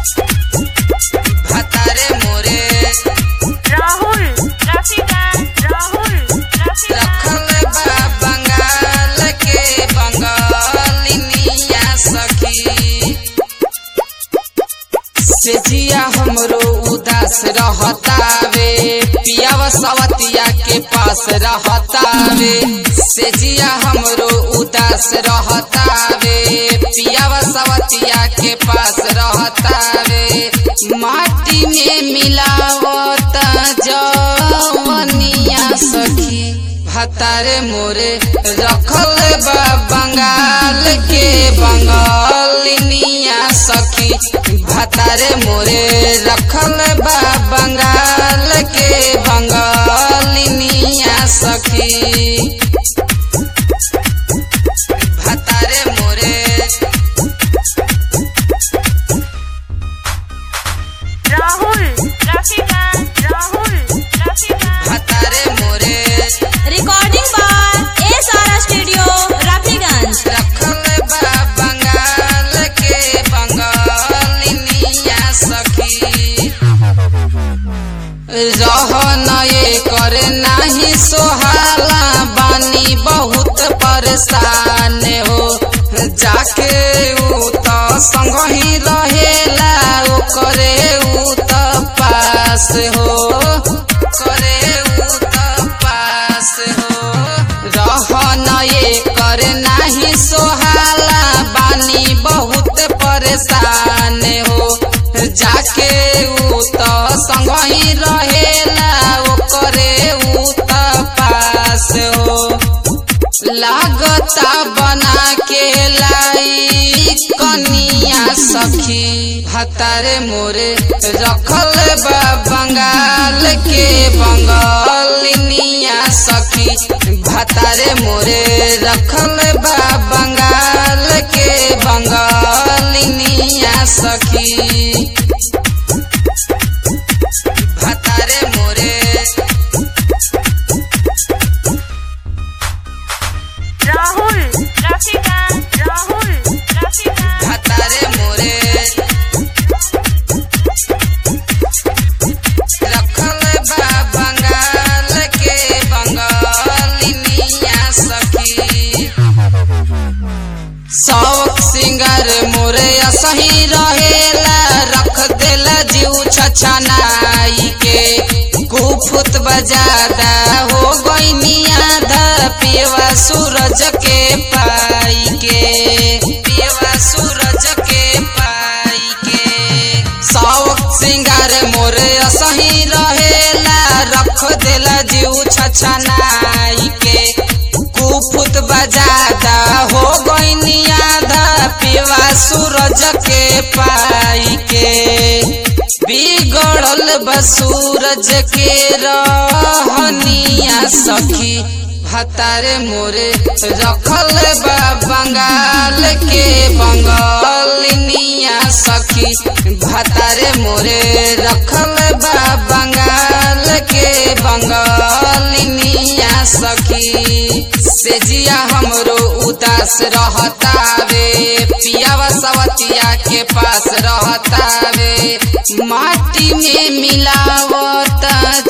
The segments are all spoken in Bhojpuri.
भतारे मोरे राहुल रफीका राहुल रफीका रखल बा बंगाल के बंगालिनिया सखी से जिया हमरो उदास रहतावे पियावा सवतिया के पास रहतावे से जिया हमरो उदास रहतावे पियावा सवतिया के पास रहतावे माटी में मिलावत जवनिया सखी भतारे मोरे रखल बा बंगाल के बंगालिनिया सखी भतारे मोरे रखल बा बंगाल के बंगालिनिया सखी भतारे मोरे राहुल रफीका राहुल रफीका भतारे मोरे recording by S R studio Rafiganj रखल बा बंगाल के बंगालिनिया सखी रहन ये कर नाही सोहाला बानी बहुत परेशान हो जाके ऊ त संग ही रहेला ओकरे ऊ त पास हो करे ऊ त पास हो रहन ये कर नाही सोहाला बानी बहुत परेशान हो जाके ऊ त संग ही रहेला ओकरे ऊ त पास हो लागता बना के लाई कनिया सखी भतारे मोरे रखल बा बंगाल के बंगालिनिया सखी भतारे मोरे रखल बा बंगाल के बंगालिनिया सखी भतारे मोरे राहुल रफीका राहुल रफीका भतारे मोरे रखल बा बंगाल के बंगालिनिया सखी शौक सिंगर मोरे सही रहेला रख देला जीव छछनाई के कुफुत बजादा हो गईनिया धा पियवा सूरज के पाई के पियवा सूरज के पाई के शौक सिंगार मोरे सही रहेला रख देला जीव छछनाई के कुफुत बजादा हो गईनिया धा पिवा सूरज के पाई के बिगड़ल बा सूरज के रहनिया सखी भतारे मोरे रखल बा बंगाल के बंगालिनिया सखी भतारे मोरे रखल बा बंगाल के बंगालिनिया सखी से जिया हमरो उदास रहतावे पियावा सवतिया के पास रहतावे माटी में मिलावत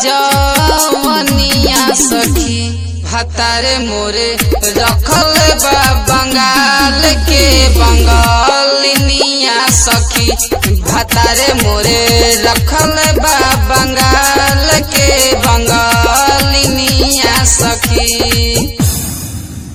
जवनिया सखी भतारे मोरे रखल बा बंगाल के बंगालिनिया सखी भतारे मोरे रख